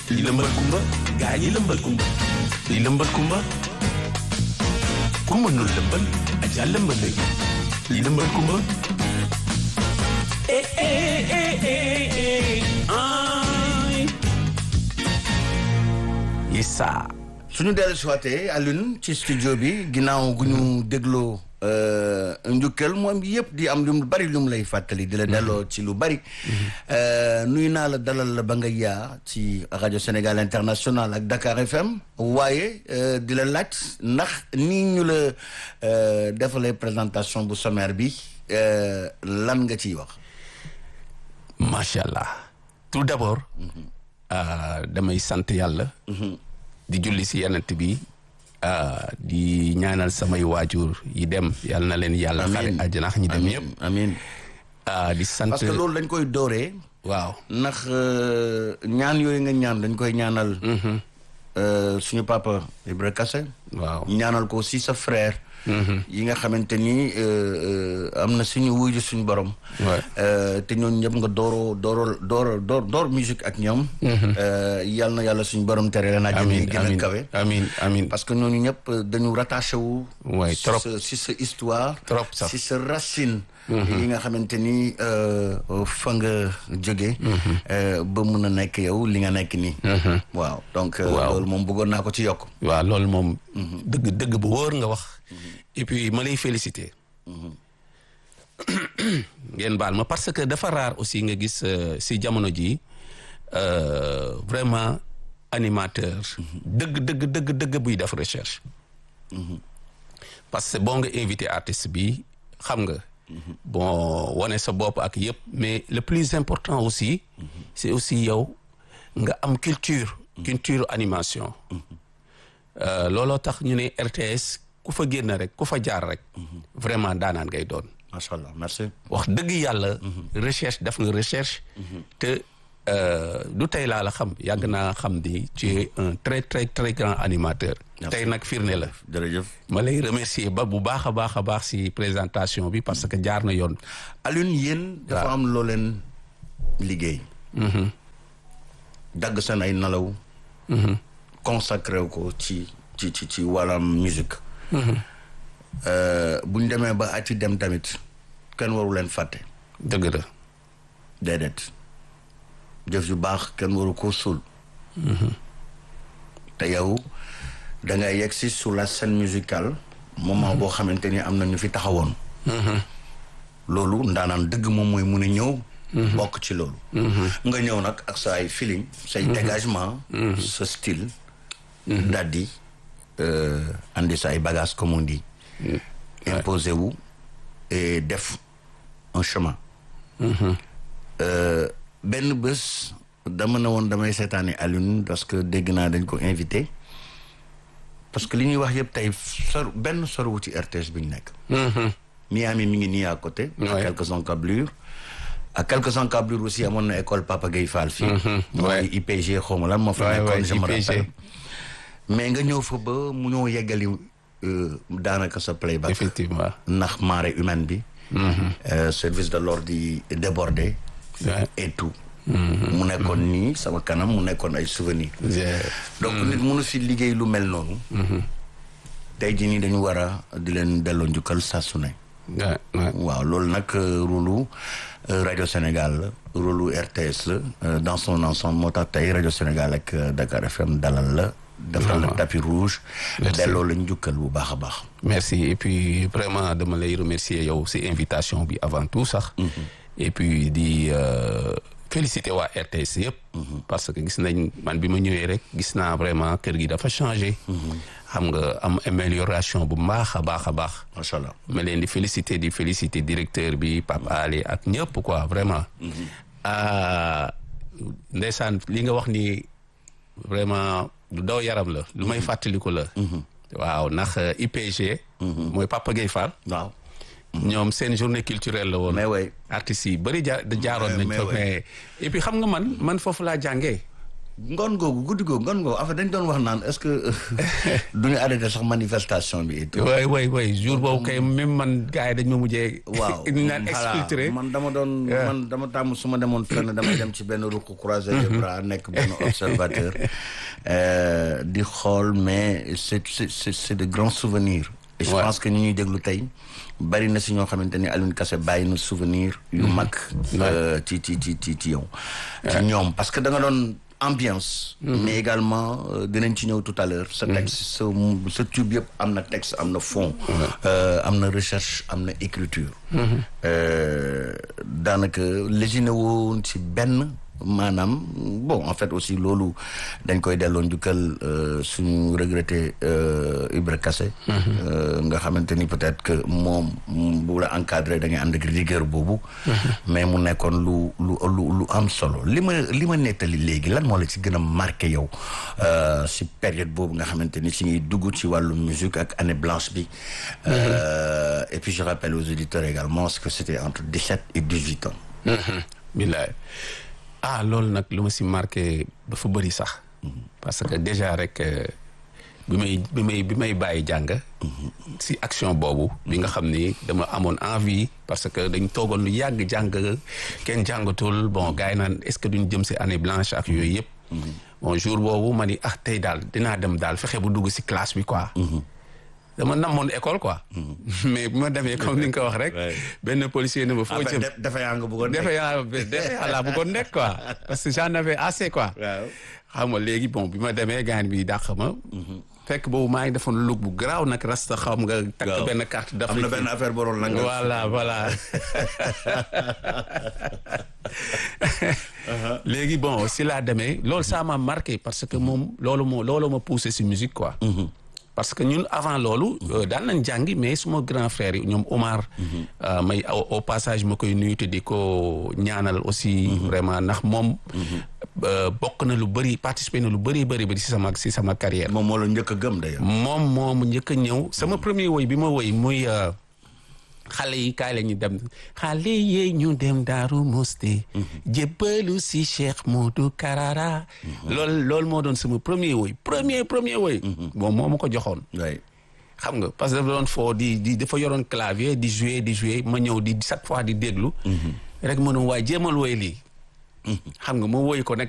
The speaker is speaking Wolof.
li lëmbal kumba gaa yi lëmbal kumba li lëmbal kumba ku mënul lëmbal aja lëmbal léegi li lëmbal kumba eh eh eh eh eh ay Issa suñu dellu si waatee Alioune ci studio bi ginnaaw gu ñu dégloo njukkal moom yëpp di am lu mu bari lu mu lay fàttali di la delloo ci lu bari nuyu naa la dalal la ba nga yaa ci rajo Sénégal International ak Dakar FM waaye di la laaj ndax nii ñu la defalee présentation bu sommaire bi lan nga ciy wax macha allah tout d'abord damay sant yàlla di julli si yenent bi di ñaanal samay waajur yi dem yal na leen yàlla xare àjjana ñi dem yëpp amiin di sant parce que loolu dañ koy dooree waaw ndax ñaan yooyu nga ñaan dañ koy ñaanal suñu papa Ibra Kassé waaw ñaanal ko aussi sa frère yi nga xamante ni am na suñu wuyu suñu borom te ñooñu ñëpp nga dooroo dooro door door door musique ak ñoom yal na yàlla suñu borom tere leen àjjana yi gën a kawe amiin amiin parce que ñooñu ñëpp dañu rattaché wu Ouais, trop. si sa histoire Trop sax. si sa racine yi nga xamante ni fa nga jóge ba mun a nekk yow li nga nekk nii waaw donc Waaw. loolu moom bëggoon naa ko ci yokk waaw loolu moom dëgg dëgg bu wóor nga wax et puis ma lay féliciter ngeen baal ma parce que dafa rare aussi nga gis euh, si jamono ji euh, vraiment animateur dëgg dëgg dëgg dëgg buy def recherche parce que boo nga invité artiste bi xam nga bon wane sa bopp ak yëpp mais le plus important aussi c'est aussi yow nga am culture culture animation Euh, looloo tax ñu ne RTS ku fa génn rek ku fa jaar rek vraiment daanaan ngay doon macha allah merci wax dëgg yàlla recherche def nga recherche te euh, du tey laa la xam yàgg naa xam ni tu es un très très très grand animateur Merci. tey nag firnde la jërëjëf ma lay remercier ba bu baax a baax a baax si présentation bi parce que jaar na yoon Alioune yéen dafa am loo leen liggéey dagg seen ay nalaw consacré wu ko ci ci ci ci wàllam musique bu ñu demee ba ati dem tamit kenn waru leen fàtte dëgg la déedéet jëf ju baax kenn waru ko suul te yow da ngay yegg si sur la scène musicale moment boo xamante ni am na ñu fi taxawoon loolu ndaanaan dëgg moom mooy mun a ñëw bokk ci loolu nga ñëw nag ak sa ay feeling say dégagement sa style daal di andi sa ay bagages comme on dit imposé wu et def un chemin Euh, benn bés dama ne woon damay seetaani Alioune parce que dégg naa dañ ko invité parce que li ñuy wax yëpp tey sor benn sorwu ci RTS bi ñu nekk Miami mi ngi nii à côté à Ouais. quelques encablures à quelques encablures aussi amoon na école Papa Gueye Fall fii mooy Ouais. IPG xaw ma lan moo fa Ouais, nekkoon ouais, je me IPG. rappelle mais nga ñëw fa ba mu ñëw yeggali euh, daanaka sa playback effectivement ndax marée humaine bi euh, service de l'ordre di débordé Ouais. et tout mu nekkoon nii sama kanam mu nekkoon ay souvenirs Yeah. donc nit mënu fi liggéey lu mel noonu tey jii nii dañu war a di leen delloo njukkal saa su ne Ouais, ouais. waaw loolu nag rôlu rajo Sénégal la rôlu RTS la euh, dans son ensemble moo tax tey rajo Sénégal ak euh, Dakar FM dalal la defal la Vraiment. tapis rouge Merci. delloo la njukkal bu baax a baax merci et puis vraiment dama lay remercier yow si invitation bi avant tout sax et puis di euh, féliciter waa RTS yëpp parce que gis nañ man bi ma ñëwee rek gis naa vraiment kër gi dafa changé xam nga am amélioration bu baax a baax a baax macha allah ma leen di féliciter di féliciter directeur bi Pape Ali ak ñëpp quoi vraiment ah ndeysaan li nga wax ni vraiment lu daw yaram la lu may fàttaliku la waaw ndax euh, IPG mooy Papa Gueye Fall waaw ñoom seen journée culturelle la woon mais way artistes yi bëri ja jaaroon Mais- nañ mais fa ouais. mais et puis xam nga man man foofu laa jàngee ngoon googu guddi googu ngoon googu en fait dañ doon wax naan est-ce que du ñu arrêté sax manifestation bi et tout. waay waay waay jour boobu kay même man gars yi dañ ma mujjee. waaw ñu naan voilà. exfiltré. man dama doon man dama tàmm su ma demoon fenn damay dem ci benn ruq croiser les bras nekk benn observateur euh, di xool mais c'est c'est c'est c'est de grands souvenirs et je Ouais. pense que ñi ñuy déglu tey bari na si ñoo xamante ni Alioune Kassé bàyyi na souvenir yu mag euh, ci ci ci ci ci yow ci ñoom parce que da nga doon ambiance mais également euh, dinañ ci ñëw tout à l'heure sa texte sa sa tube yëpp am na texte am na fond euh, am na recherche am na écriture Euh, daanaka léginé woon ci benn maanaam bon en fait aussi loolu dañ koy delloo njukkal euh, suñu regretté euh, Ibra Kassé euh, nga xamante ni peut-être que moom bu la encadré da ngay ànd ak rigueur boobu mais mu nekkoon lu lu lu lu am solo li ma li ma nettali léegi lan moo la ci gën a marqué yow euh, si période boobu nga xamante ni si ngi dugg ci wàllu musique ak année blanche bi Euh, et puis je rappelle aux auditeurs également que c'était entre 17 et 18 ans billaay ah loolu nag lu ma si marqué dafa bëri sax parce que déjà rek euh, bi may bi may bi may bàyyi jàng si action boobu bi nga xam ni dama amoon envie parce que dañ toogoon lu yàgg jàng kenn jàngatul bon gars yi naan est-ce que duñ jëm si année blanche ak yooyu yëpp bon jour boobu ma ni ah tey daal dinaa dem daal fexe bu dugg si classe bi quoi dama namoon école quoi mais bu ma demee comme ni nga ko wax rek Ouais. benn policier ne ma foo jëm dafa yaa nga bëggoon defe yaa defe yaa laa bëggoon nekk quoi parce que j'en avais assez quoi waaw xam nga léegi bon bi ma demee gaan bi dàq ma fekk boobu maa ngi defoon look bu garaaw nag rasta xam nga takk Waaw. benn carte am d'Afrique na benn affaire boroon la nga voilà voilà léegi bon si laa demee loolu ça m'a marqué parce que moom loolu moo loolu ma poussé si musique quoi parce que ñun avant loolu euh, daan nañ jàngi mais suma grand frère yi ñoom Omar euh, may au au passage ma koy nuyu te di ko ñaanal aussi vraiment ndax moom euh, bokk na lu bëri participé na lu bëri bëri bëri si sama si sama carrière moom moo la njëkk a gëm d'ailleurs moom moomu njëkk a ñëw sama premier woy bi ma woy muy euh, xale yi kaay la ñu dem xale yi ñu dem Daaru Musti jébbalu si Cheikh Modou Karara loolu loolu moo doon sama premier woy premier premier woy bon moo ma ko joxoon waay xam nga parce que dafa doon foo di di dafa yoroon clavier di jouer di jouer ma ñëw di chaque fois di déglu rek ma ne waaye jéemal woy lii xam nga ma woy ko nag